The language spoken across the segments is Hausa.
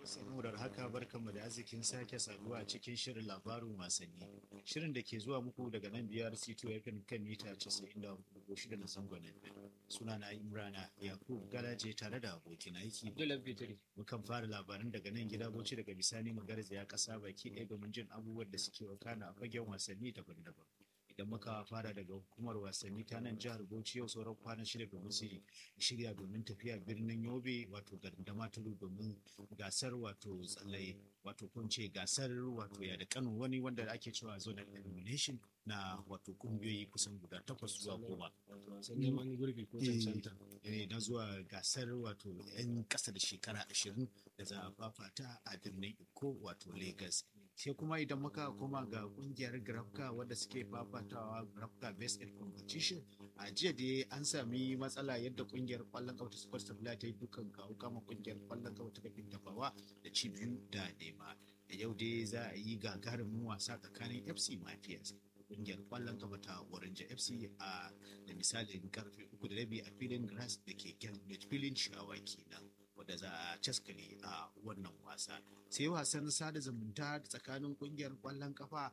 saboda haka barkanmu da arzikin sake saduwa cikin shirin labarin wasanni shirin da ke zuwa muku daga nan biyar c2 fm kan mita 94.6 na zangon suna na imrana yakub galaje tare da abokin aiki Dole Fitri. mukan fara labaran daga nan gida bauchi daga bisani mu garzaya kasa baki ɗaya domin jin abubuwan da suke wakana a fagen wasanni daban-daban idan muka fara daga hukumar wasanni ta nan jihar bauchi yau sauran kwana shida domin su shirya domin tafiya birnin yobe wato garin damaturu domin gasar wato tsallaye wato kun ce gasar wato ya da kano wani wanda ake cewa zonal elimination na wato kungiyoyi kusan guda takwas zuwa goma Sun neman gurbi ko cancanta. eh, na zuwa gasar wato 'yan ƙasa da shekara ashirin da za a fafata a birnin iko wato lagos sai kuma idan muka koma ga kungiyar grafka wadda suke fafatawa grafka best in competition a jiya da an sami matsala yadda kungiyar kwallon kafa ta super stabila ta yi dukan kawo kama kungiyar kwallon kafa ta kafin tafawa da ci biyu da nema da yau dai za a yi gagarumin wasa tsakanin fc mafias kungiyar kwallon kafa ta orange fc a da misalin karfe uku da rabi a filin grass da ke Cambridge filin shawa kenan wadda za a caskale a wannan wasa sai wasan sada zumunta tsakanin kungiyar kwallon kafa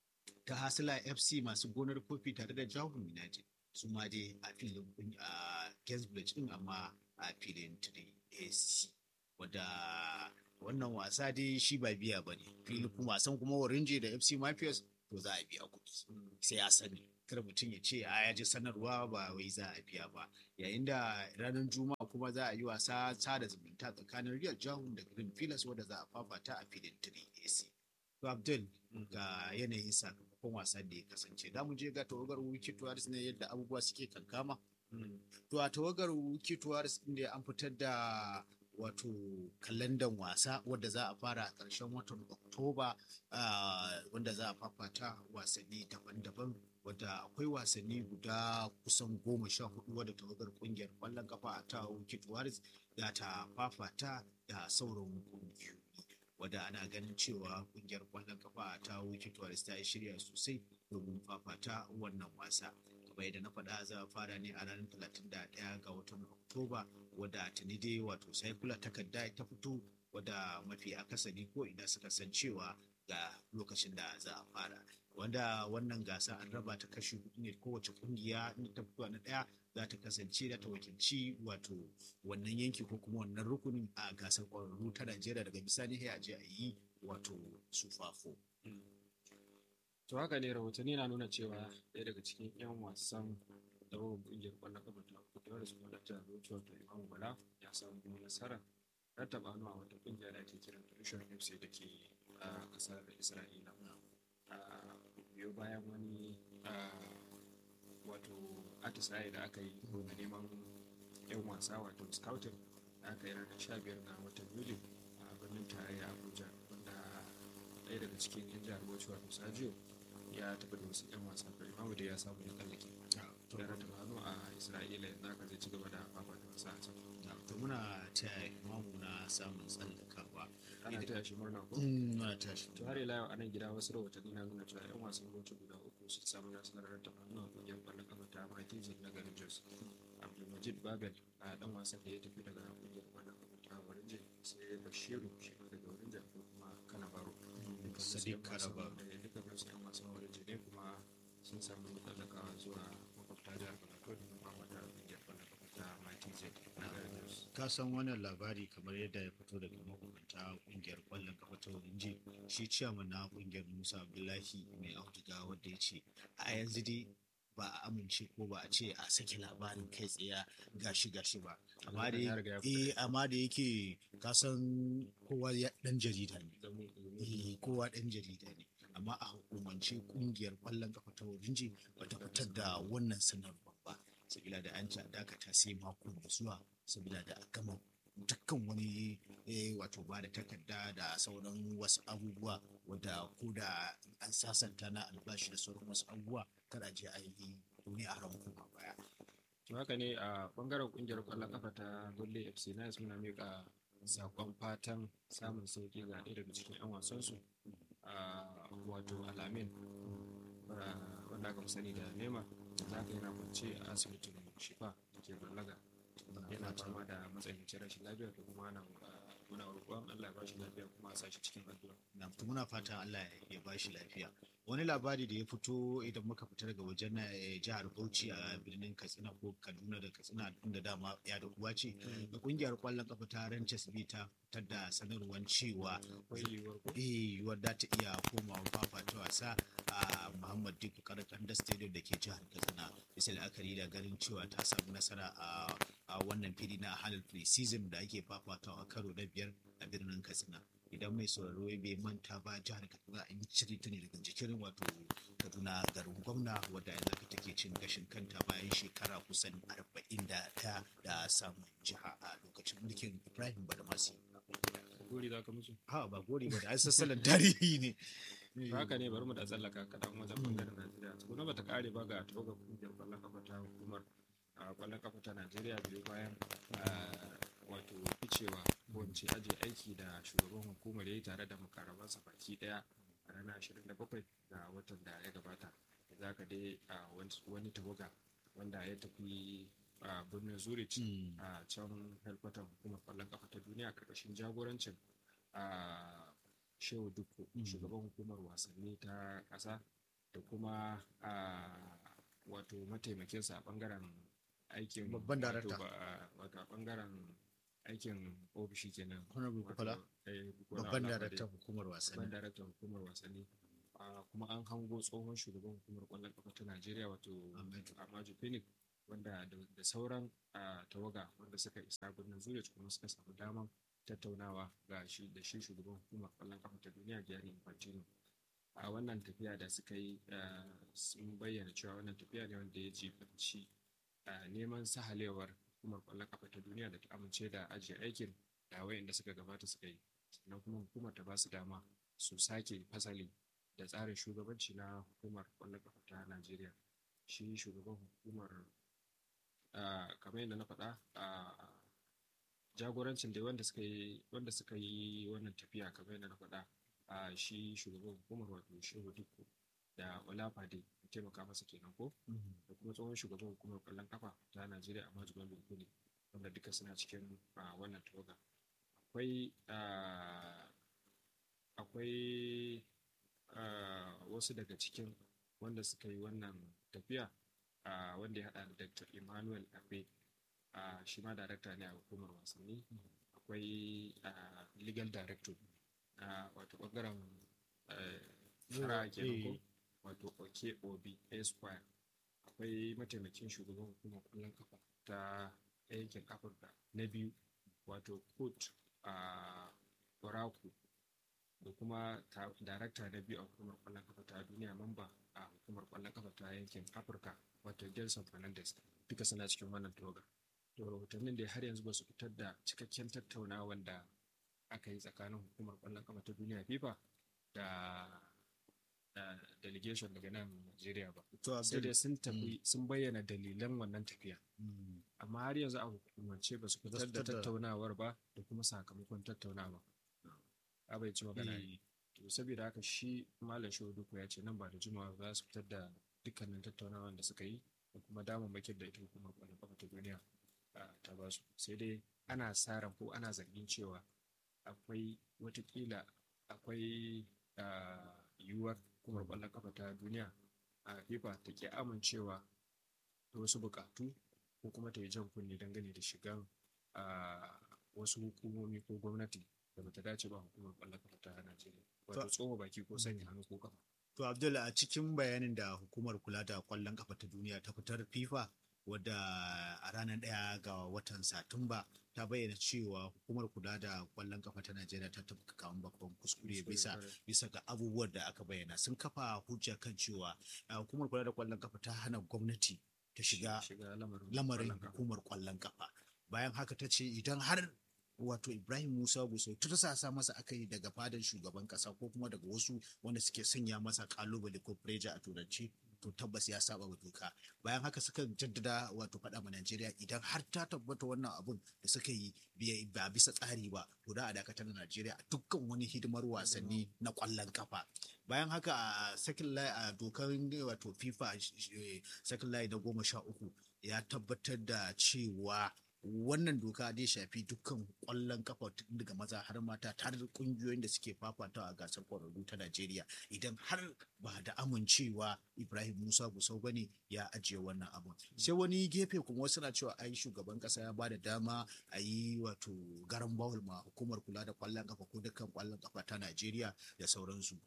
ta hasila fc masu gonar kofi tare da jahun united su ma dai a filin a Cambridge din amma a filin 3ac wadda wannan wasa dai shi ba biya ba ne filin kuma wasan kuma orange da fc mafias to za a biya kuɗi sai ya sani kar mutum ya ce a ya ji sanarwa ba wai za a biya ba yayin da ranar juma'a kuma za a yi wasa sada zumunta tsakanin real jahun da green pillars wadda za a fafata a filin 3ac to abdul ga yanayin sakamakon wasan da ya kasance da mu je ga tawagar wiki tuwaris ne yadda abubuwa suke kankama to a tawagar wiki tuwaris inda an fitar da wato kalandan wasa wadda za a fara a ƙarshen watan oktoba wanda za a fafata wasanni daban-daban wadda akwai wasanni guda kusan goma sha hudu wadda tawagar kungiyar kwallon kafa a ta wikit waris za ta fafata da sauran kungiyoyi wadda ana ganin cewa kungiyar kwallon kafa a ta wikit waris ta yi shirya sosai domin fafata wannan wasa kamar yadda na faɗa za a fara ne a ranar 31 ga watan oktoba wadda tuni dai wato saikula takarda ta fito wadda mafi akasari ko ina suka san cewa ga lokacin da za a fara wanda wannan gasa an raba ta kashi hudu ne kowace kungiya in ta fito na daya za ta kasance da ta wakilci wato wannan yanki ko kuma wannan rukunin a gasar kwararru ta Najeriya daga bisani sai a je a yi wato sufafo. To haka ne rahotanni na nuna cewa ɗaya daga cikin 'yan wasan da babu ƙungiyar ƙwallon ƙafa ta kudu da su da jihar Bauchi wato Imam Bala ya samu nasarar rattaba hannu a wata ƙungiya da ake kiran Tushen FC da ke a ƙasar Isra'ila. biyo bayan wani wato atisaye da aka yi na neman 'yan wasa wato scouting da aka yi ranar sha biyar ga watan yuli a birnin tarayya abuja wanda ɗaya daga cikin 'yan jihar bauchi wato sajiyo ya tafi da wasu 'yan wasa kai imamu da ya samu ya tsallake ya rata hannu a isra'ila yanzu aka zai ci gaba da fafata wasa a can to muna taya imamu na samun tsallakawa ana taya shi murna ko muna taya shi to har ila yau a nan gida wasu rahotanni na nuna cewa 'yan wasan bauchi guda uku sun samu nasarar rata hannu a kungiyar kwallon kafa ta makijin na garin jos abdulmajid babel a dan wasan da ya tafi daga kungiyar kwallon kafa ta warinje sai bashiru shi ma daga warinje ko kuma kanabaro Sadiq Karaba. duka wasu 'yan wasan warinje ne kuma sun samu tsallakawa zuwa makwabta jihar plateau da kuma wata kungiyar kwallon kafa ta makijin na garin jos ka san wannan labari kamar yadda ya fito daga mahukunta kungiyar kwallon kafa ta warinji shi ciyaman na kungiyar musa abdullahi mai auduga wanda ya ce a yanzu dai ba a amince ko ba a ce a sake labarin kai tsaye gashi gashi ba amma da Ya riga ya fita. eh amma da yake ka san kowa ya dan jarida ne eh kowa dan jarida ne amma a hukumance kungiyar kwallon kafa ta warinji bata fitar da wannan sanarwar ba sabila da an ci a dakata sai mako mai zuwa sabila da a gama dukkan wani eh, wato ba da takarda da sauran wasu abubuwa wadda ko da an sasanta na albashi da sauran wasu abubuwa kada je a yi wani a ran koma baya to haka ne a bangaren kungiyar kwallon kafa ta golle fc na muna miƙa sakon fatan samun sauki ga ɗaya daga cikin 'yan wasansu a wato alamin ah, wanda aka fi sani da nema za ka yana kwance a asibitin shifa da ke ballaga yana fama da matsanancin rashin lafiya da kuma ana muna roƙon Allah ya ba shi lafiya kuma a sa shi cikin addu'a na to muna fatan Allah ya ba shi lafiya wani labari da ya fito idan muka fita daga wajen na jihar Bauchi a birnin Katsina ko Kaduna da Katsina inda dama ya da uwa ce da kungiyar kwallon kafa ta Ranches B ta fitar da sanarwar cewa akwai yiwuwar ko eh yiwuwar da ta iya komawa fafata wasa a Muhammad Dikko Karakanda Stadium da ke jihar Katsina bisa la'akari da ganin cewa ta samu nasara a a wannan fili na halal pre-season da ake fafatawa karo na biyar a birnin Katsina idan mai sauraro bai manta ba jihar Katsina an cire ta ne daga jikin wato Kaduna garin gwamna wadda yanzu take cin gashin kanta bayan shekara kusan arba'in da ta da samun jiha a lokacin mulkin Ibrahim Badamasi. gori za ka musu Ha ba gori ba da ai sassalan tarihi ne. haka ne bari mu da tsallaka kaɗan wajen bangaren Najeriya tukuna bata kare ba ga tawagar kungiyar kwallon kafa ta hukumar a kwallon kafa ta Najeriya biyu bayan a, wato ficewa ko in ce aje aiki da shugaban hukumar ya yi tare da makarabansa baki daya a ranar 27 ga watan da ya gabata za ka dai a wani tawaga wanda ya tafi a birnin Zurich Mm. a can helkwatar hukumar kwallon kafa ta duniya karkashin jagorancin a shehu dukku Mm. shugaban hukumar wasanni ta ƙasa da kuma a wato mataimakinsa a ɓangaren aikin Babban wato darakta. ba- wato a ɓangaren aikin ofishi kenan Honorable wato, Bukola, eh, Bukola babban Olabode. daraktan hukumar babban wasanni. daraktan hukumar wasanni Ah, kuma an hango tsohon shugaban hukumar kwallon kafa ta najeriya wato Ahmed. amaju phoenix wanda da da sauran ah, tawaga wanda suka isa birnin zurich kuma suka samu daman tattaunawa ga shi da shi shugaban hukumar kwallon kafa ta duniya gianni infantino a wannan tafiya da suka yi ah, sun bayyana cewa wannan tafiya ne wanda ya jibanci ah, neman sahalewar hukumar kwallon kafa ta duniya da ta amince da ajiye aikin da wayanda suka gabata suka yi sannan kuma hukumar ta ba su dama su sake fasali da tsarin shugabanci na hukumar kwallon kafa ta Najeriya. Shi shugaban hukumar ah, kamar yadda na faɗa ah, jagorancin da wanda suka yi wanda suka yi wannan tafiya kamar yadda na faɗa ah, shi shugaban hukumar wato Shehu Dikko da Olafade ya taimaka masa kenan ko Mhm. da kuma tsohon shugaban hukumar kwallon kafa ta Najeriya a Majiban Lukuni wanda duka suna cikin ah, wannan tawaga. Akwai ah, akwai ah, wasu daga cikin wanda suka yi wannan tafiya ah, wanda ya haɗa da Dr. Emmanuel Abe ah, shi ma darakta ne a hukumar wasanni akwai ah, legal director na wato ɓangaren eh, shari'a kenan ko Eh. wato Oke Obi Esquire akwai mataimakin shugaban hukumar kwallon kafa ta yankin Afirka na biyu wato Kurt a Oraku da kuma ta- darakta na biyu a hukumar kwallon kafa ta duniya mamba a hukumar kwallon kafa ta yankin Afirka wato Gelson Fernandez duka suna cikin wannan tawagar. To rahotannin da har yanzu ba su fitar da cikakken tattaunawan da aka yi tsakanin hukumar kwallon kafa ta duniya FIFA da da delegation daga nan Najeriya ba. To Sai Abdul, dai sun tafi sun bayyana dalilan wannan tafiya. mm, Amma har yanzu a hukumance ba su Ba su fitar da fitar da- tattaunawar ba da kuma sakamakon tattaunawa. A bai ci magana ne. eh, To saboda haka shi Malam Shehu Duku ya ce nan ba da jimawa za su fitar da dukkanin tattaunawan da suka yi da kuma damammakin da ita hukumar kwallon kafa ta duniya ah, ta ba su. Sai dai ana sa ran ko ana zargin cewa akwai watakila akwai ah, yiwuwar hukumar kwallon kafa ta duniya a FIFA ta ki amincewa da wasu bukatu ko kuma ta yi jan kunne dangane da shigan ah, wasu hukumomi ko gwamnati da bata dace ba hukumar kwallon kafa ta Najeriya. Wato tsoma baki ko sanya hannu ko kafa. To Abdul a cikin bayanin da hukumar kula da kwallon kafa ta duniya ta fitar FIFA wadda a ranar ɗaya ga watan Satumba ta bayyana cewa hukumar kula da kwallon kafa ta Najeriya ta tafka kamun babban kuskure bisa bisa ga abubuwan da aka bayyana sun kafa hujja kan cewa uh, hukumar kula da kwallon kafa ta hana gwamnati ta shiga shiga lamarin lamarin kwallon kafa. hukumar kwallon kafa bayan haka ta ce idan har wato ibrahim musa gusau tursasa masa aka yi daga fadan shugaban kasa ko kuma daga wasu wanda suke sanya masa kalubale ko preja a turanci to tabbas ya saba wa doka bayan haka suka jaddada wato faɗa ma najeriya idan har ta tabbata wannan abun da suka yi bai- ba bisa tsari ba to da a dakatar da najeriya a dukkan wani hidimar wasanni na kwallon kafa bayan haka a sakin layi a dokar wato fifa eh, sakin layi na goma sha uku ya tabbatar da cewa wannan doka zai shafi dukkan kwallon kafa tun daga maza har mata har kungiyoyin da suke fafatawa a gasar kwararru ta Najeriya idan har ba da amincewa Ibrahim Musa Gusau bane ya ajiye wannan abu sai wani gefe kuma wasu na cewa ai shugaban kasa ya bada dama a yi wato garan bawul ma hukumar kula da kwallon kafa ko dukkan kwallon kafa ta Najeriya da sauransu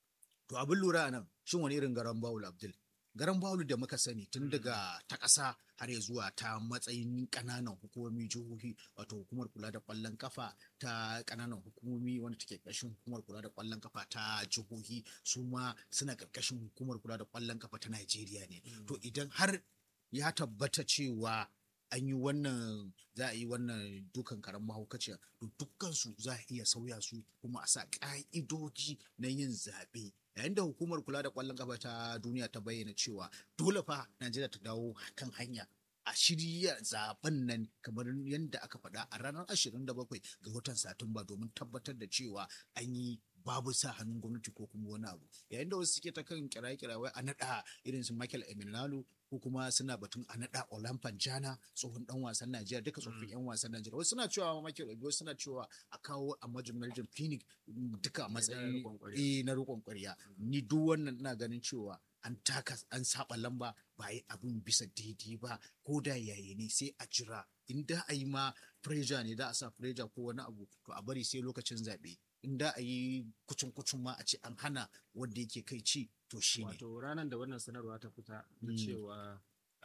to abin lura nan shin wani irin garan bawul Abdul garan bawul da muka sani tun daga ta ƙasa har ya zuwa ta matsayin ƙananan hukumomi jihohi wato hukumar kula da ƙwallon kafa ta ƙananan hukumomi wanda take ƙarshen hukumar kula da ƙwallon kafa ta jihohi su ma suna ƙarƙashin hukumar kula da ƙwallon kafa ta Najeriya ne to idan har ya tabbata cewa an yi wannan za a yi wannan dukan karen mahaukaciya to dukkansu za a iya sauya su kuma a sa ƙa'idoji na yin zaɓe yayin da hukumar kula da ƙwallon kafa ta duniya ta bayyana cewa dole fa najeriya ta dawo kan hanya a shirya zaben nan kamar yadda aka faɗa a ranar 27 ga watan satumba domin tabbatar da cewa an yi babu sa hannun gwamnati ko kuma wani abu yayin da wasu suke ta kan kiraye wai a naɗa irin su Michael Emenalo ko kuma suna batun a naɗa Olampan Jana tsohon dan wasan Najeriya duka tsofaffin yan wasan Najeriya wasu suna cewa Michael Obi wasu suna cewa a kawo a Major Phoenix duka a matsayin eh na rikon ƙwarya ni duk wannan ina ganin cewa an taka an saba lamba ba yi abin bisa daidai ba ko da yayi ne sai a jira in da a yi ma pressure ne da a sa pressure ko wani abu to a bari sai lokacin zaɓe in da a yi kucin kucin ma a ce an hana wanda yake kai ci to shi ne. Wato ranar da wannan sanarwa ta fita na cewa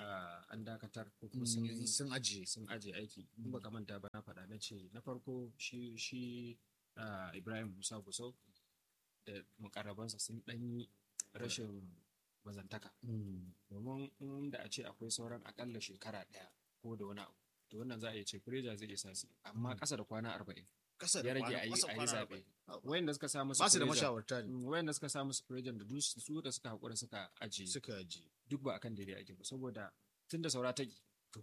an dakatar ko kuma sun ajiye sun ajiye aiki in baka manta ba na faɗa na ce na farko shi shi Ibrahim Musa Gusau da mukarrabansa sun ɗanyi rashin mazantaka domin inda a ce akwai sauran akalla shekara ɗaya ko da wani abu to wannan za a iya ce Freja zai isa su amma ƙasa da kwana arba'in kasa da ya rage a yi zaɓe wayanda suka samu su ba su da mashawarta ne wayanda suka samu su prejan da duk su da suka haƙura suka ajiye suka ajiye duk ba akan daidai ake ba saboda tun da saura ta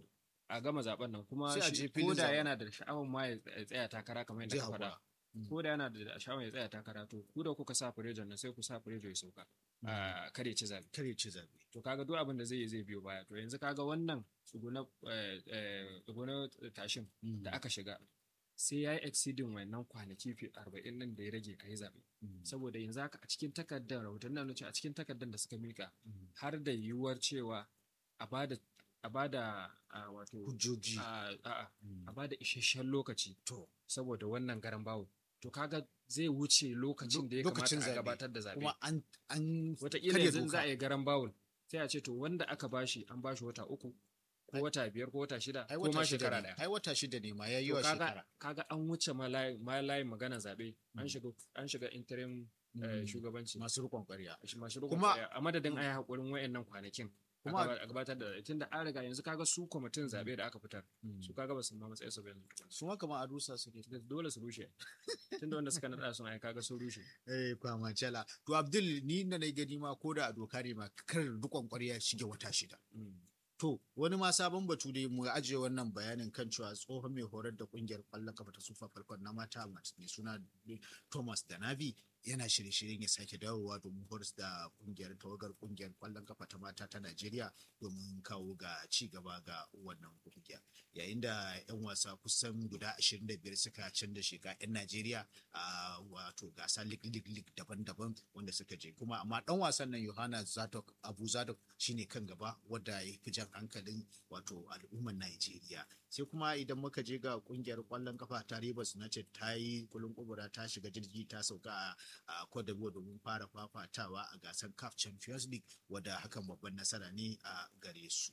a gama zaben nan kuma Sai a je shi filin ko da zaben. yana da sha'awar ma ya tsaya takara kamar yadda Zai ka faɗa haƙura. ko da yana da sha'awar ya tsaya takara to ku da kuka sa prejan nan sai ku sa prejo ya sauka a kare ci zabe kare ci zabe to kaga duk abin da zai yi zai biyo baya to yanzu kaga wannan tsuguna eh, eh, tsuguna tashin da aka shiga sai ya yi exceeding wannan kwanaki fi arba'in nan da ya rage a yi zaɓe saboda yanzu haka a cikin takardar rahoton nan ce a cikin takardar da suka mika har da yiwuwar cewa a bada a bada a wato hujjoji a a a bada isasshen lokaci to saboda wannan garan bawo to kaga zai wuce lokacin da ya Lokacin kamata a zaɓe. gabatar da zaɓe kuma an an wataƙila karya yanzu doka. za a yi garan bawul sai a ce to wanda aka bashi an bashi wata uku ko wata biyar ko wata shida ai ko wata ma shida shekara ne ɗaya ai wata shida ne ma ya yi To wa kaga shekara kaga an wuce ma layin ma layin magana zaɓe an shiga an shiga interim eh, Mm. shugabanci masu rikon ƙwarya masu rukun Kuma- kwaya, a madadin a yi haƙurin wayannan kwanakin a Kuma- gaba- a gabatar da tunda an riga yanzu kaga su kwamitin zaɓe da aka fitar su kaga ba su ma matsayin su ba yanzu su ma kamar a rusa suke dole su rushe tunda wanda suka naɗa sun ai kaga sun rushe eh kwamacala to abdul ni na na gani ma ko da a doka ne ma kar rikon ƙwarya shige wata shida Mm. To, wani ma sabon batu dai mu ajiye wannan bayanin kan cewa tsohon mai horar da kungiyar kwallon kafa ta Super Falcon na mata mai suna Thomas da Navi yana shirye-shiryen ya sake dawowa domin horas da kungiyar tawagar kungiyar kwallon kafa ta mata ta Najeriya domin kawo ga ci gaba ga wannan kungiya. Yayin da 'yan wasa kusan guda 25 suka canza shiga 'yan Najeriya a wato gasa lig lig lig daban-daban wanda suka je kuma amma dan wasan nan Yohana Zadok Abu Zadok shine kan gaba wadda ya fi jan hankalin wato al'ummar Najeriya sai kuma idan muka je ga kungiyar kwallon kafa ta Rivers United ta yi kulun kubura ta shiga jirgi ta sauka a a Cote d'Ivoire domin fara fafatawa a gasar CAF Champions League wadda hakan babban nasara ne a gare su.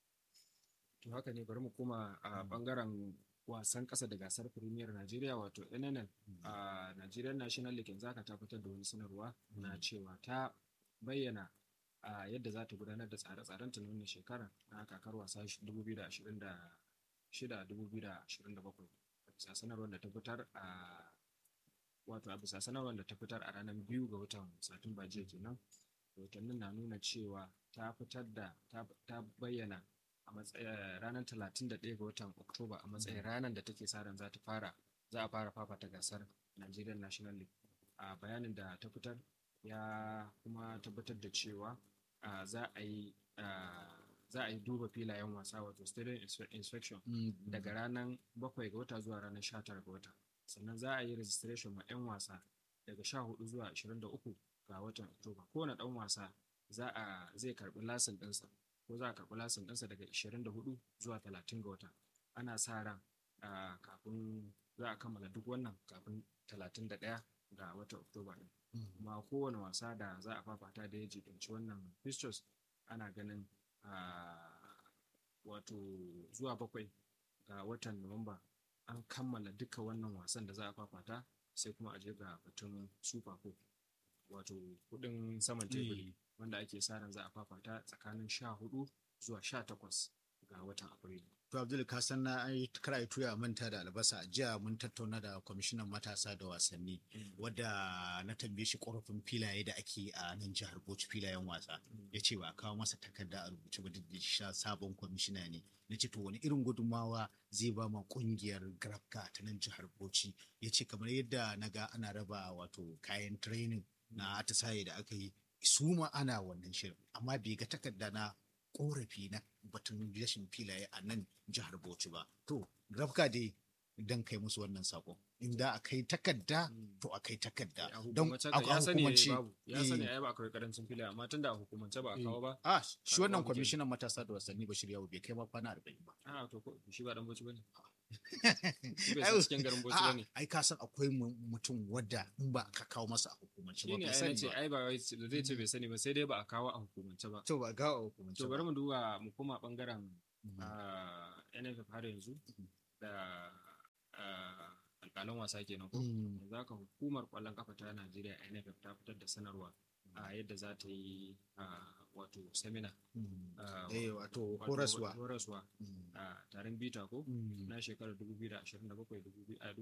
To haka ne bari mu koma a bangaren wasan ƙasa da gasar Premier Najeriya wato NNL a Nigerian National League yanzu haka ta fitar da wani sanarwa na cewa ta bayyana a yadda za ta gudanar da tsare-tsaren ta na wannan shekara na kakar wasa 2026-2027 bisa sanarwar da ta fitar a wato a bisa sanarwar da ta fitar a ranar biyu ga watan Satumba jiya kenan rahotannin na nuna cewa ta fitar da ta ta bayyana a matsayin ranar 31 ga watan Oktoba a matsayin ranar da take sa ran za ta fara za a fara fafata gasar Nigerian National League. A bayanin da ta fitar ya kuma tabbatar da cewa a, za a yi a, za a yi duba filayen wasa wato stadium inspe- inspection Mm, daga ranar bakwai ga wata zuwa ranar sha tara ga wata sannan za a yi registration ma 'yan wasa daga sha hudu zuwa ashirin da uku ga watan oktoba kowane ɗan wasa za a zai karɓi lasin ɗinsa ko za a karɓi lasin ɗinsa daga ashirin da hudu zuwa talatin ga wata ana sa ran ah, kafin za a kammala duk wannan kafin talatin da ɗaya ga watan oktoba ɗin mm. kuma kowane wasa da za a fafata da ya jibinci wannan fixtures ana ganin ah, wato zuwa bakwai ga watan nuwamba an kammala duka wannan wasan da za a fafata sai kuma a je ga batun super cup wato kudin saman teburi wanda ake sa ran za a fafata tsakanin sha hudu zuwa sha takwas ga watan afrilu To Abdul ka san na ai kar ai tuya manta da albasa jiya mun tattauna da kwamishinan matasa da wasanni wadda na tambaye shi korafin filaye da ake a nan jihar Bauchi filayen wasa ya ce ba a kawo masa takarda a rubuce ba duk da sha sabon kwamishina ne na ce to wani irin gudunmawa zai ba ma kungiyar grafka ta nan jihar Bauchi ya ce kamar yadda na ga ana raba wato kayan training na atisaye da aka yi su ma ana wannan shirin amma bai ga takarda na korafi na batun rashin filaye a nan jihar Bauchi ba. To, Grafka dai don kai musu wannan sako. Inda a kai takarda, to a kai takarda. a Don hukumance a ka- ya sani hukumance. babu ya sani eh, ai ba akwai karancin filaye amma tunda a hukumance ba a kawo ba Ah, shi Kaga wannan babu kenan. kwamishinan matasa da wasanni Bashir Yawo bai kai ma kwana arba'in ba. a to ko shi ba dan boci bane Shi bai san cikin garin Bauchi A'a, bane. Ai ka san akwai mu- mutum wadda in ba ka kawo masa a hukumance ba shine bai ai sani nace ba. ai ba wai da zai ce bai sani ba sai dai ba a kawo a hukumance ba To ba ga a hukumance to ba. bari mu duba mu koma bangaren Mhm. ah, NFF har yanzu da ah, alƙalan wasa kenan ko Mm. yanzu haka hukumar ƙwallon kafa ta Najeriya NFF ta fitar da sanarwa a yadda za ta yi ah, wato semina Mm. ah, Eh, wato wato horaswa. horaswa Mm. a taron bita ko Mm. na shekarar 2027 a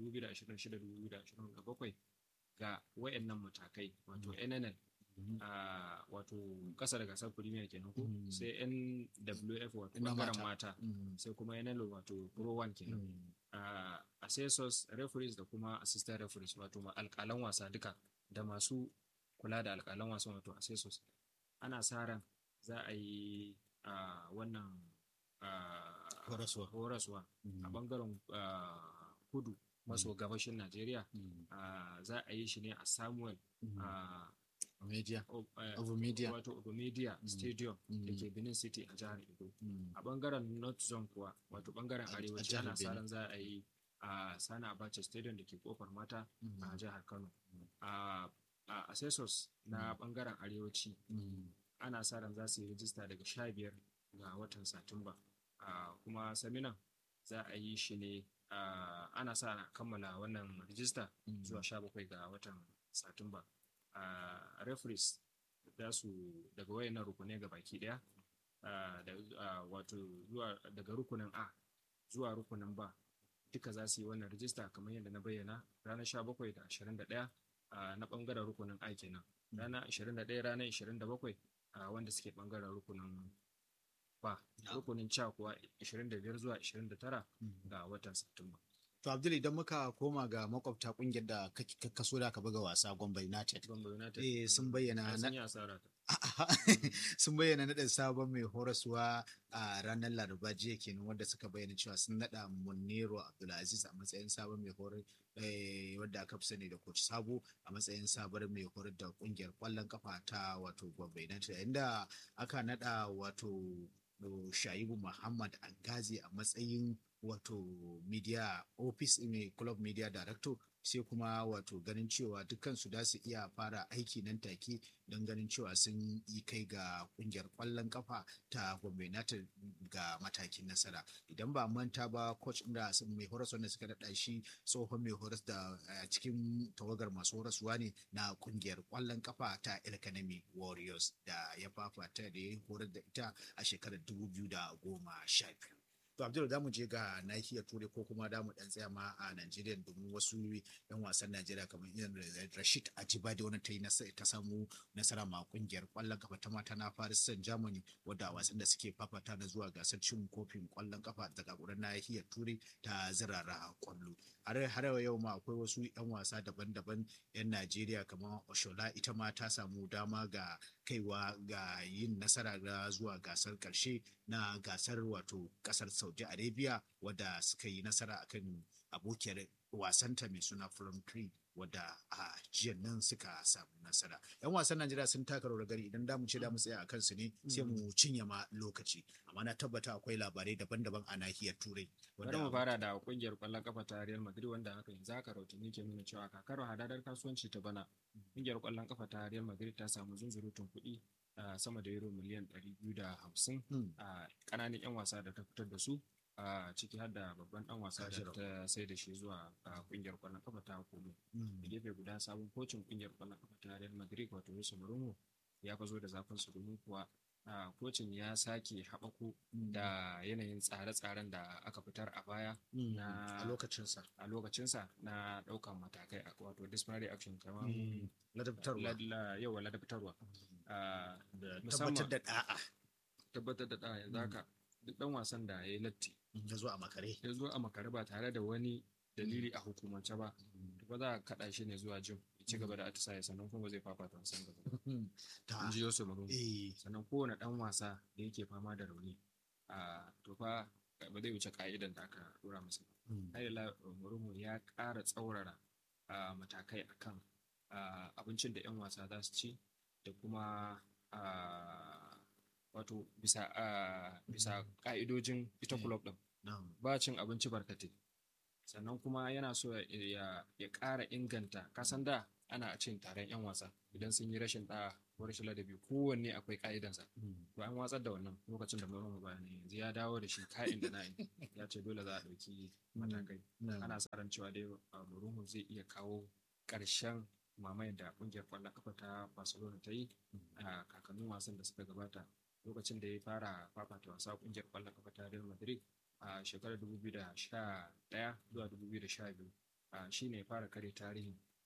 2026-2027 ga wayannan matakai wato NNL Mhm. a wato kasa da gasar premier kenan ko Mm. sai NWF wato Na bangaren mata. mata Mm. sai kuma NL wato pro one kenan Mm. a assessors referees da kuma assistant referees wato ma alƙalan wasa duka da masu kula da alƙalan wasa wato assessors ana sa ran za a yi a wannan a, Horaswa. horaswa Mm. a bangaren ah, kudu maso gabashin Najeriya Mm. ah, za a yi shi ne a Samuel Mm. ah, Media. o- eh, Of media. wato Ogomedia Mm. Stadium Mm. da ke Benin City a jihar Edo. Mm. A bangaren North Zone kuwa wato bangaren A- a arewaci jihar ana sa Benin. ran za a yi a Sani Abacha Stadium da ke kofar mata Mm. a jihar Kano. Mm. A a assessors na bangaren arewaci Mm. ana sa ran za su yi rijista daga sha biyar ga watan satumba Ah, kuma saminan za a yi shi ne ah, ana sa ran kammala wannan rijista Mm. zuwa sha bakwai ga watan satumba Ah, referees za su daga wayannan rukunai ga baki daya ah, da ah, wato zuwa daga rukunin a zuwa rukunin ba duka za su yi wannan rijista kamar yadda na bayyana ranar sha bakwai da ashirin da ɗaya na ɓangaren rukunin a kenan ranar 21 ranar 27 a wanda suke bangaren rukunin ba rukunin ca kuwa 25 zuwa 29 ga watan satumba To Abdul idan muka koma ga makwabta kungiyar da ka ka- kaso da ka buga wasa Gombe United. Gombe United Eh sun bayyana Ai, na sun yi asara ta sun bayyana naɗin sabon mai horaswa a ranar laraba jiya kenan wanda suka bayyana cewa sun naɗa munero abdulaziz a matsayin sabon mai horar eh, wadda aka fi sani da coach sabo a matsayin sabon mai horar da kungiyar kwallon kafa ta wato gombe united inda aka naɗa wato o, shaibu muhammad angazi a matsayin wato media office mai club media director sai kuma wato ganin cewa dukkansu da su iya fara aiki nan take don ganin cewa sun yi kai ga kungiyar kwallon kafa ta Gombe United ga matakin nasara idan ba manta ba coach da sun mai horas wanda suka daɗa shi tsohon mai horas da a cikin tawagar masu horaswa ne na kungiyar kwallon kafa ta Elkanemi Warriors da ya fafata da ya horar da ita a shekarar 2012 To Abdul da mu je ga nahiyar Turai ko kuma da mu dan tsaya ma a Najeriya domin wasu yan wasan Najeriya kamar irin Rashid Ajibade wani ta yi nasa- ta samu nasara ma kungiyar kwallon kafa ta mata na Paris Saint Germany wadda a wasan da suke fafata na zuwa gasar cin kofin kwallon kafa daga wurin nahiyar Turai ta zirara kwallo. Har har yau ma akwai wasu yan wasa daban-daban yan Najeriya kamar Oshola ita ma ta samu dama ga kaiwa ga yin nasara ga zuwa gasar karshe na gasar wato kasar saudi arabia wadda suka yi nasara akan abokiyar wasanta mai suna from tree wadda a jiya nan suka samu nasara yan wasan najeriya sun taka rawar gari idan damu ce da mu tsaya a kansu ne sai mu cinye ma lokaci amma na tabbata akwai labarai daban-daban a nahiyar turai bari mu fara da kungiyar kwallon kafa ta Real Madrid wanda haka yanzu haka rahotanni ke nuna cewa kakar hadadar kasuwanci ta bana kungiyar kwallon kafa ta Real Madrid ta samu zunzurutun kuɗi sama da euro miliyan 250 a kananan 'yan wasa da ta fitar da su a ciki har da babban dan wasa da ta sai da shi zuwa kungiyar kwallon kafa ta Como da gefe guda sabon kocin kungiyar kwallon kafa ta Real Madrid wato Jose Mourinho ya fazo da zafin su domin kuwa Uh, kocin ya sake haɓako mm. da yanayin tsare-tsaren da aka fitar a baya mm. na a lokacinsa a lokacinsa na ɗaukan matakai wato disciplinary action kamar mm. ladabtarwa yawa ladabtarwa uh, tabbatar da da'a tabbatar da da'a yanzu haka duk ɗan wasan da ya yi latti ya zo a makare ya zo a makare ba tare da wani dalili a hukumance ba ba za a kaɗa shi ne zuwa jim ci gaba da atisaye sannan kuma zai fafata wasan gaba in ji Yusuf Marun sannan kowane dan wasa da yake fama da rauni a to fa ba zai wuce ka'idan da aka dora masa ba Haila Marun ya ƙara tsaurara matakai akan abincin da 'yan wasa za su ci da kuma wato bisa bisa ka'idojin ita club din ba cin abinci barkatai sannan kuma yana so ya ƙara inganta kasan da ana cin taron 'yan wasa idan sun yi rashin ɗa ko rashin ladabi kowanne akwai ka'idansa to an watsar da wannan lokacin da mai bayani yanzu ya dawo da shi ka'in da na'in ya ce dole za a ɗauki matakai ana sa ran cewa dai Mourinho zai iya kawo ƙarshen mamayar da ƙungiyar ƙwallon kafa ta Barcelona ta yi a kakannin wasan da suka gabata lokacin da ya fara fafata wasa ƙungiyar ƙwallon kafa ta Real Madrid a shekarar 2011 zuwa 2012 shi ne fara kare tarihin